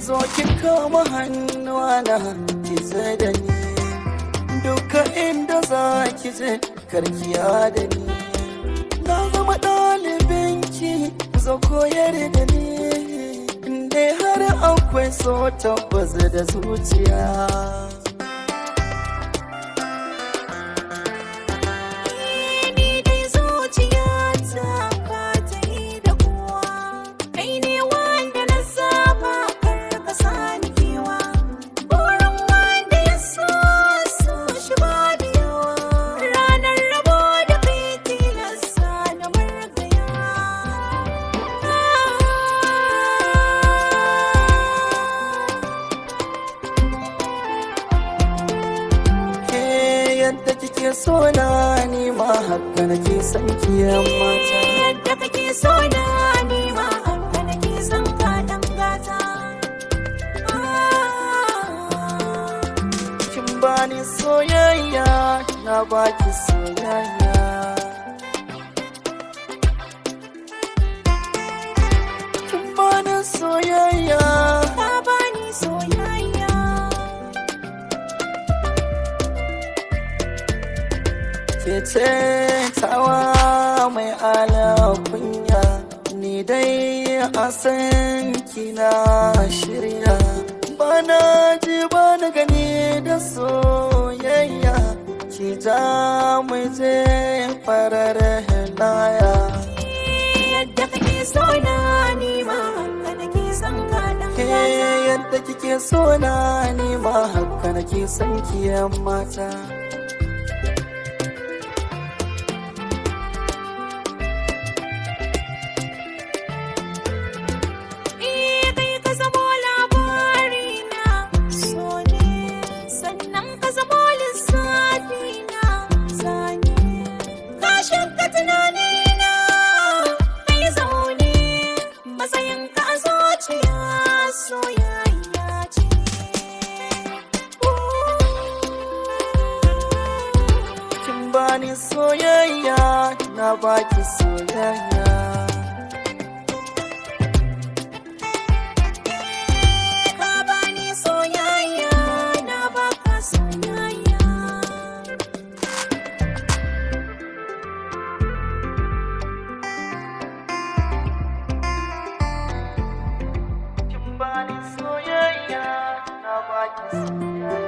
zo ki kama hannuwa na ki zai da ni duka inda za ki je karkiya da ni na zama ɗalibinki zo koyar da ni inda har akwai so tabbas da zuciya Ni dai zuciyata ba ta yi da kowa Kai ne wanda na saba kar ka sani kewa Burin wanda ya so so shi ba da yawa Ranar rabo da kai tilasta na margaya ke yadda kike so na ni ma haka nake son ki yan mata Yadda kake so na ni ma haka nake son ka dan gata kin bani soyayya na baki soyayya kin bani soyayya Ka bani soyayya ke ce tawa mai ala kunya ni dai a san kina shirya bana ji bana gani da soyayya ki ja mu je farar laya Yadda kake so na ni ma haka nake son ka dan ke gata yadda kike so na ni ma haka nake son ki yan mata Eh kai ka zamo labari na so ne sannan ka zamo lissafi na zane ka shakka tunani na kai zaune matsayin ka a zuciya soyayya ce kin bani soyayya na baki soyayya Ka bani soyayya na baka soyayya kin bani soyayya na baki soyayya